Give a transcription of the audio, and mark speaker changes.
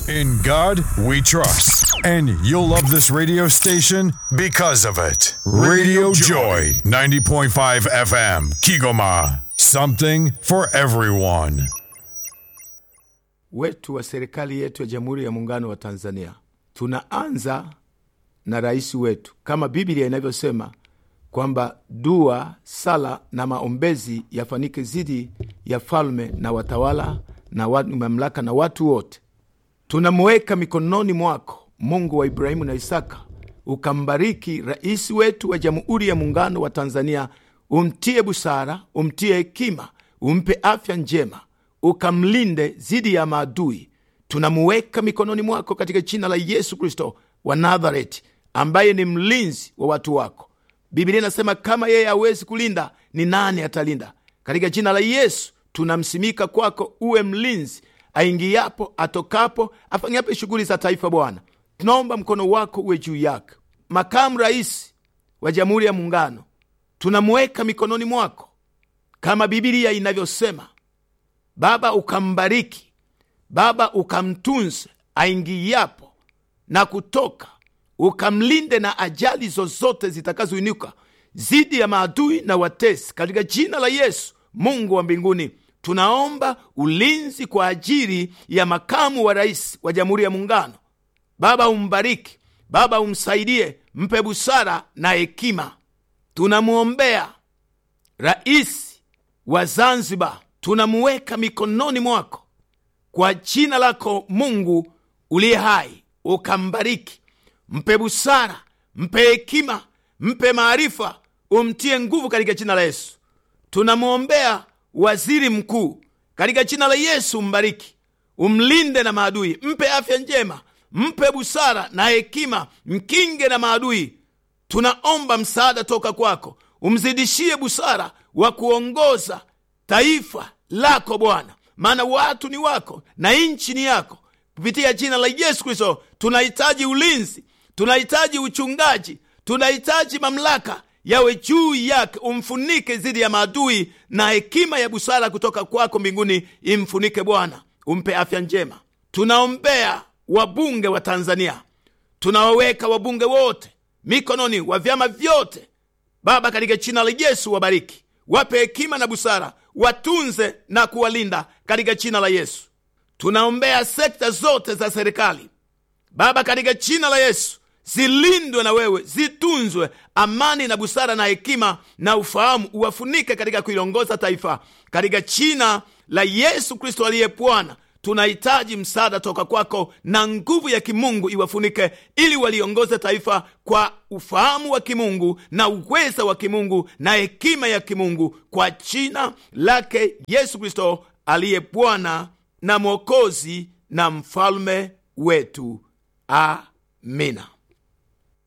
Speaker 1: In God we trust. And you'll love this radio station because of it. Radio Joy, 90.5 FM, Kigoma. Something for everyone.
Speaker 2: wetu wa serikali yetu ya Jamhuri ya Muungano wa Tanzania. Tunaanza na rais wetu kama Biblia inavyosema kwamba dua, sala na maombezi yafanike zidi ya falme na watawala na watu, mamlaka na watu wote. Tunamuweka mikononi mwako, Mungu wa Ibrahimu na Isaka, ukambariki rais wetu wa Jamhuri ya Muungano wa Tanzania, umtie busara, umtie hekima, umpe afya njema, ukamlinde dhidi ya maadui. Tunamuweka mikononi mwako katika jina la Yesu Kristo wa Nazareti, ambaye ni mlinzi wa watu wako. Biblia inasema kama yeye hawezi kulinda, ni nani atalinda? Katika jina la Yesu tunamsimika kwako, uwe mlinzi aingiapo, atokapo, afanyapo shughuli za taifa. Bwana, tunaomba mkono wako uwe juu yake. Makamu rais wa Jamhuri ya Muungano tunamuweka mikononi mwako, kama Biblia inavyosema. Baba, ukambariki Baba, ukamtunze aingiapo na kutoka, ukamlinde na ajali zozote zitakazoinuka dhidi ya maadui na watesi, katika jina la Yesu. Mungu wa mbinguni, tunaomba ulinzi kwa ajili ya makamu wa rais wa Jamhuri ya Muungano. Baba, umbariki Baba, umsaidie, mpe busara na hekima. Tunamwombea rais wa Zanzibar, tunamuweka mikononi mwako kwa jina lako Mungu uliye hai, ukambariki, mpe busara, mpe hekima, mpe maarifa, umtie nguvu katika jina la Yesu. Tunamwombea waziri mkuu katika jina la Yesu, mbariki, umlinde na maadui, mpe afya njema, mpe busara na hekima, mkinge na maadui. Tunaomba msaada toka kwako, umzidishie busara wa kuongoza taifa lako Bwana, maana watu ni wako na nchi ni yako. Kupitia jina la Yesu Kristo tunahitaji ulinzi, tunahitaji uchungaji, tunahitaji mamlaka yawe juu yake, umfunike dhidi ya maadui, na hekima ya busara kutoka kwako mbinguni imfunike Bwana, umpe afya njema. Tunaombea wabunge wa Tanzania, tunawaweka wabunge wote mikononi wa vyama vyote Baba, katika jina la Yesu wabariki, wape hekima na busara, watunze na kuwalinda katika jina la Yesu. Tunaombea sekta zote za serikali Baba, katika jina la Yesu zilindwe na wewe, zitunzwe. Amani na busara na hekima na ufahamu uwafunike katika kuilongoza taifa, katika jina la Yesu Kristo aliye Bwana. Tunahitaji msaada toka kwako na nguvu ya kimungu iwafunike, ili waliongoze taifa kwa ufahamu wa kimungu na uweza wa kimungu na hekima ya kimungu, kwa jina lake Yesu Kristo aliye Bwana na Mwokozi na mfalme wetu. Amina.